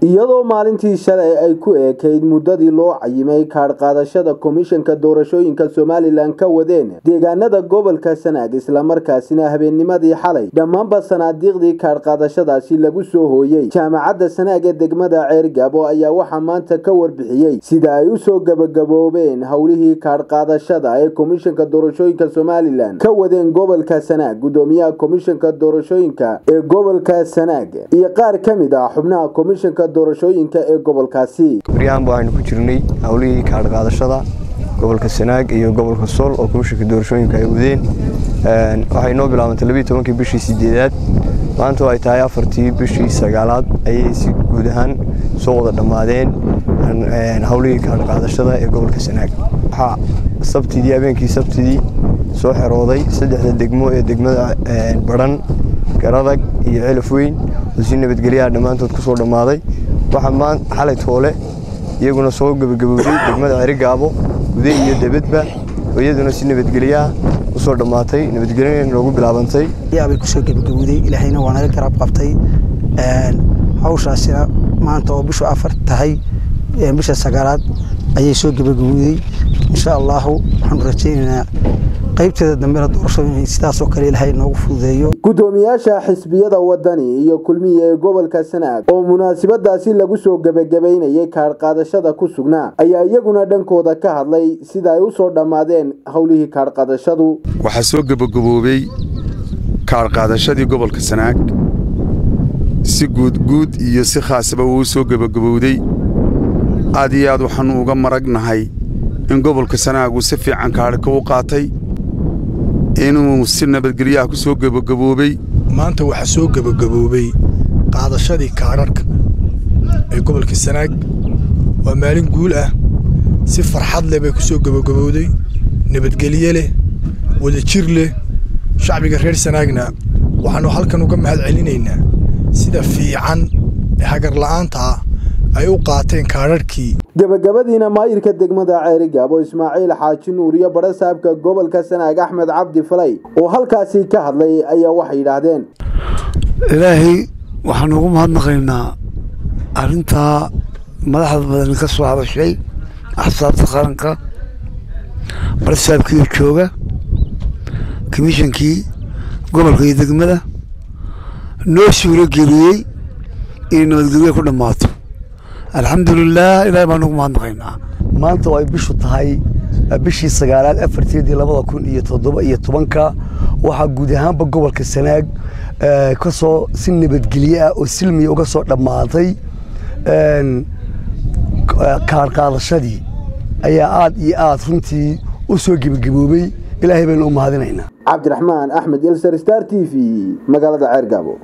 iyadoo maalintii shalay ay ku eekayd muddadii loo cayimay kaadh qaadashada komishanka doorashooyinka somalilan ka wadeen deegaanada gobolka sanaag islamarkaasina habeennimadii xalay dhammaanba sanaadiiqdii kaadh qaadashadaasi lagu soo hooyey jaamacadda sanaag ee degmada ceergabo ayaa waxaa maanta ka warbixiyey sida ay usoo gebagaboobeen howlihii kaadh qaadashada ee komishanka doorashooyinka somalilan ka wadeen gobolka sanaag gudoomiyaha komishanka doorashooyinka ee gobolka sanaag iyo qaar ka mid ah xubnaha komishanka doorashooyinka ee gobolkaasi baryahanba waxaynu ku jirnay howlihii kaadh qaadashada gobolka sanaag iyo gobolka sool oo komishanka doorashooyinka ay wadeen waxay noo bilaabantay labiiy tobankii bishii sideedaad maanta oo ay tahay afartii bishii sagaalaad ayay si guud ahaan soo wada dhammaadeen howlihii kaadh qaadashada ee gobolka sanaag waxaa sabtidii habeenkii sabtidii soo xerooday saddexda degmo ee degmada badhan garadag iyo celaf weyn oo si nabadgelyaha dhammaantood ku soo dhammaaday waxaa xalay toole iyaguna soo gebagabowday degmada cerigaabo gude iyo debadba oo iyaduna si nabadgelyaha u soo dhammaatay nabadgelyana noogu bilaabantay bay kusoo gebagabowday ilaahayna waa naga garab qabtay hawshaasina maanta oo bishu afar tahay bisha sagaalaad ayay soo gebagabowday insha allaahu waxaanu rajaynaynaa qaybteeda dambena doorashooyin sidaasoo kale ilaahay noogu fududeeyo gudoomiyaasha xisbiyada wadani iyo kulmiya ee gobolka sanaag oo munaasabadaasi lagu soo gebagabaynayay kaadh qaadashada ku sugnaa ayaa iyaguna dhankooda ka hadlay sida ay u soo dhammaadeen howlihii kaadh qaadashadu waxaa soo gebagaboobay kaadh qaadashadii gobolka sanaag si guudguud iyo si khaasaba uu soo gebagabowday aad iyo aad waxaannu uga maragnahay in gobolka sanaag uu si fiican kaadhka u qaatay inuu si nabadgelyaha ku soo gebagaboobay maanta waxaa soo gebagaboobay qaadashadii kaadharhka ee gobolka sanaag waa maalin guul ah si farxad leh bay ku soo gebagabowday nabadgelye leh wadajir leh shacbiga reer sanaagna waxaannu halkan uga mahad celinaynaa sida fiican ee hagarla'aantaa ay u qaateen kaadharhkii gebagabadiina maayirka degmada ceerigaabo ismaaciil xaaji nuur iyo badhasaabka gobolka sanaag axmed cabdi falay oo halkaasi ka hadlay ayaa waxay yidhaahdeen ilaahay waxaanu ugu mahadnaqaynaa arrintaa madaxda badani ka soo hadashay axsaabta qaranka badhasaabkiiyo jooga komishankii gobolka iyo degmada noo suuro geliyey inay nabadgelya ku dhammaato alxamdulilah ilahay baan ugu mahadnaqaynaa maanta oo ay bishu tahay bishii sagaalaad afarteedii labada kun iyo toddoba iyo tobanka waxaa guud ahaanba gobolka sanaag ka soo si nabadgelye ah oo silmiya uga soo dhammaaday kaar qaadashadii ayaa aad iyo aad runtii u soo gebagaboobay ilaahay baynu u mahadinaynaa cabdiraxmaan axmed ilser star t v magaalada ceergaabo